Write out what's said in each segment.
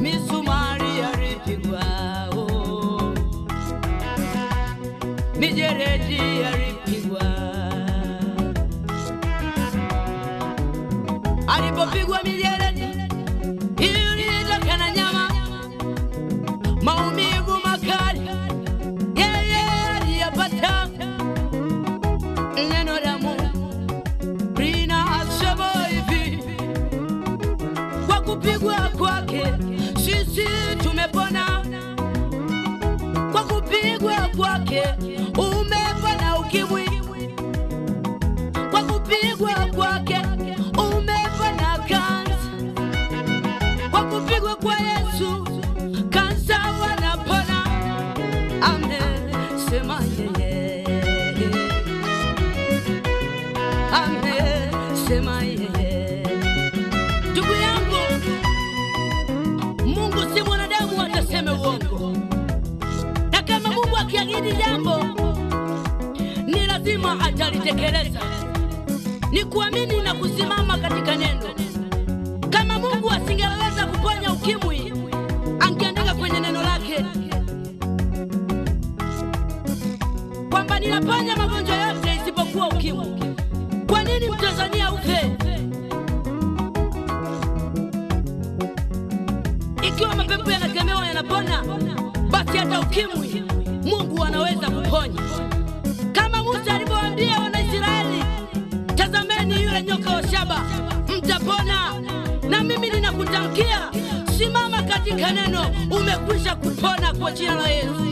misumari yalipigwa, oh. mijeredi yalipigwa. Alipopigwa mijeredi ilitoka na nyama, maumivu makali yeye aliyapata. Neno la Mungu linasema hivi kwa kupigwa kwake sisi tumepona, kwa kupigwa kwake umepona ukimwi, kwa kupigwa kwake umepona kansa, kwa kupigwa kwa Yesu kansa wanapona. Amesema yeye, amesema yeye. Ndugu yangu, Mungu si mwanadamu ataseme uongo, na kama Mungu akiahidi jambo ni lazima atalitekeleza. Ni kuamini na kusimama katika neno. Kama Mungu asingeweza kuponya ukimwi, angeandika kwenye neno lake kwamba ninaponya magonjwa yote isipokuwa ukimwi. Kwa nini Mtanzania ufe? Ikiwa mapepo yanakemewa yanapona, basi hata ukimwi Mungu anaweza kuponya, kama Musa alivyowaambia Wanaisraeli, tazameni yule nyoka wa shaba, mtapona. Na mimi ninakutamkia, simama katika neno, umekwisha kupona kwa jina la Yesu.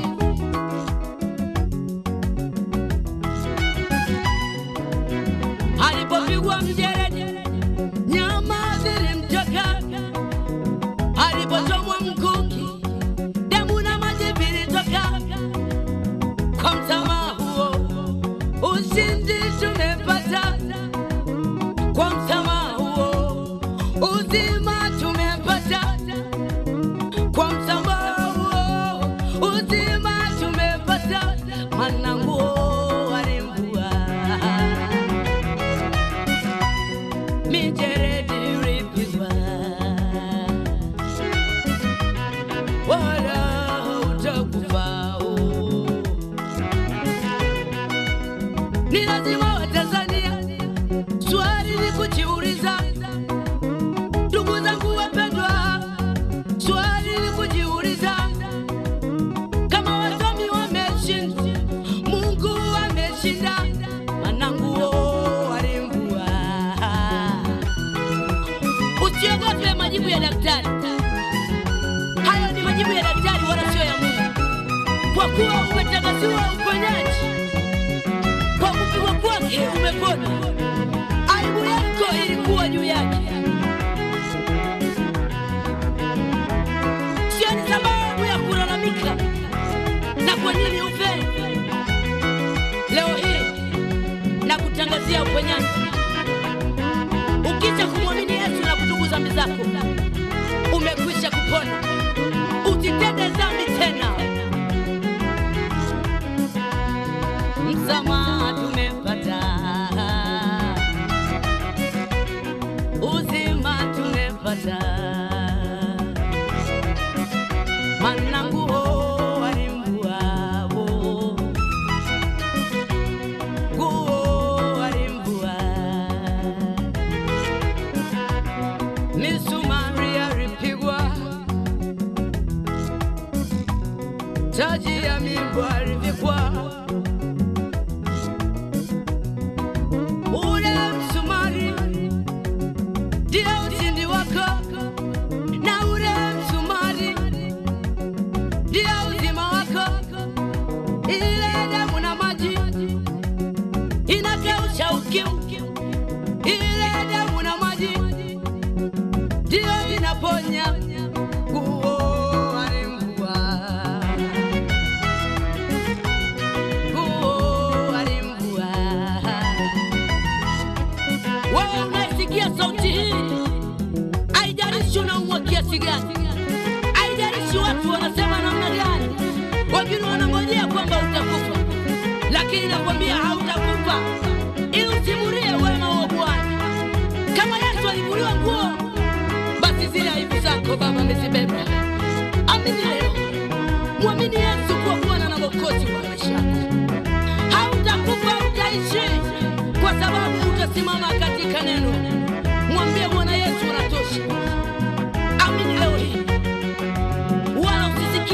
Alipopigwa mjeredi, nyama zilimtoka alipochomwa mkuki, damu na maji vilitoka. Kwa msamaha huo ushindi tumepata, kwa msamaha huo uzima tumepata, kwa msamaha huo uzima tumepata. Maana nguo alimvua mijeredi ilipigwa wala utakufa. Ni lazima Watanzania swali ni kujiuliza, ndugu zangu wapendwa, swali ni kujiuliza kama wasomi wameshinda, Mungu ameshinda, maana nguo alimvua. Usiogope majibu ya daktari. Hayo ni majibu ya daktari wala sio ya Mungu, kwa kuwa umetangaziwa uponyaji kwa kupigwa kwake umepona. Aibu yako ilikuwa juu yake, sio ni sababu ya kulalamika na kwa nini ufe. Leo hii na kutangazia uponyaji, ukisha kumwamini Yesu na kutubu dhambi zako, umekwisha kupona. Usitende dhambi tena. Msamaha tumepata, uzima tumepata, maana nguo alimvua, nguo alimvua, misumari alipigwa, taji ya migwa alivikwa ule msumari ndio ushindi wako, na ule msumari ndio uzima wako. Ile damu na maji inakausha ukimwi, ile damu na maji ndio inaponya. Nguo alimvua, nguo alimvua. Wewe unaisikia sauti hii, haijalishi unaumwa kiasi gani, haijalishi watu wanasema namna gani, wengine wanangojea kwamba utakufa, lakini nakwambia hautakufa, ili usimulie wema wa Bwana. Kama Yesu alivuliwa nguo, basi zile aibu zako Baba amezibeba.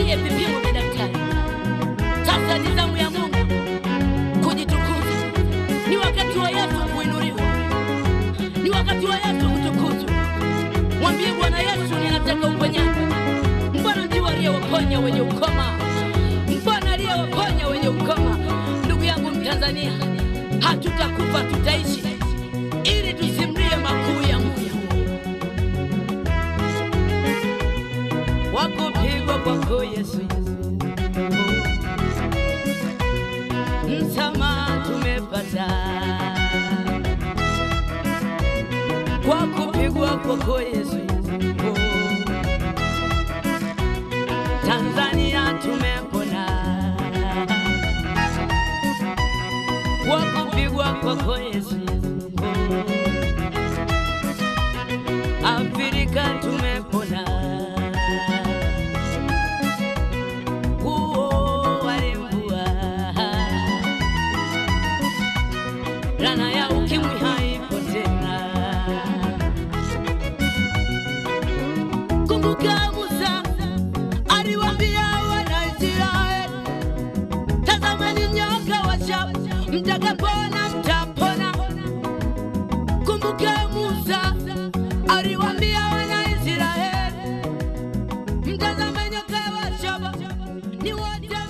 msitie vipimo vya daktari. Sasa ni zamu ya Mungu kujitukuza. Ni wakati wa Yesu kuinuliwa, ni wakati wa Yesu kutukuzwa. Mwambie Bwana Yesu, ninataka uponyaji. Mbona ndio aliyewaponya wenye ukoma? Mbona aliyewaponya wenye ukoma? Ndugu yangu Mtanzania, hatutakufa tutaishi, ili tusimlie makuu ya Mungu. Wakupigwa kwako Yesu, msamaha tumepata kwa kupigwa kwako Yesu. Tanzania tumepona kwa kupigwa kwako Yesu. Afrika tumepona huo walimvua rana ya ukimwi haipo tena. Kumbuka Musa aliwaambia Wanaisraeli, tazameni nyoka wa shaba, mtakapona mtapona. Kumbuka Musa aliwaambia Wanaisraeli, mtazame nyoka wa shaba, ni wote